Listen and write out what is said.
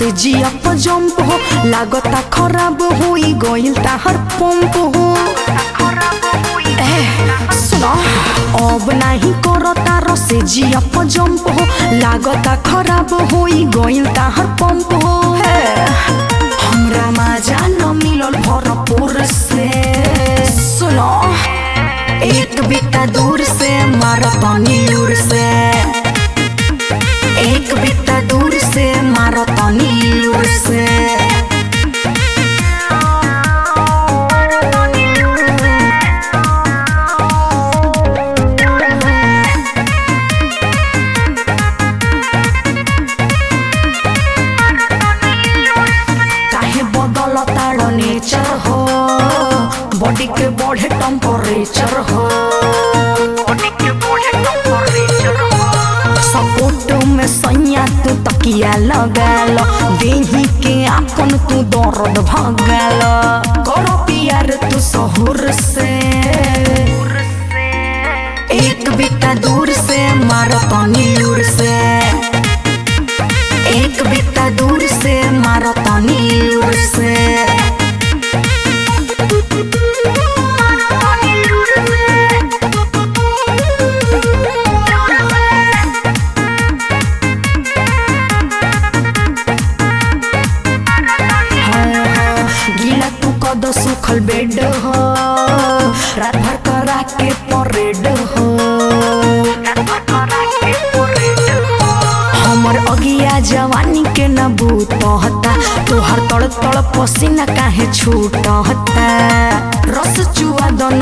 से जिया पर जंप हो लागता खराब होई गइल ताहर पंप हो ए सुनो अब नाही करता रसे जिया पर जंप हो लागता खराब होई गइल ताहर पंप हो हे हमरा मजा न मिलल भरपूर से सुनो एक बिता दूर से मारतनी लूर से एक बिता दूर से मारतनी लूर से काहे बदल तार नेचर हो बॉडी के बढ़े टेम्परेचर हो सपोर्ट में सैया तू तकिया लगाल देही के आपन तू दर्द भगाल करो प्यार तू सहूर से एक बिता दूर से मारो तनी लूर से एक बिता दूर से मारो तनी लूर से गीला तू कद सुखल बेड हो रात भर करा के परेड हो हमर अगिया जवानी के न बूतहता तोहर तड़ तड़ पसीना काहे छूटहता रस चुआ दन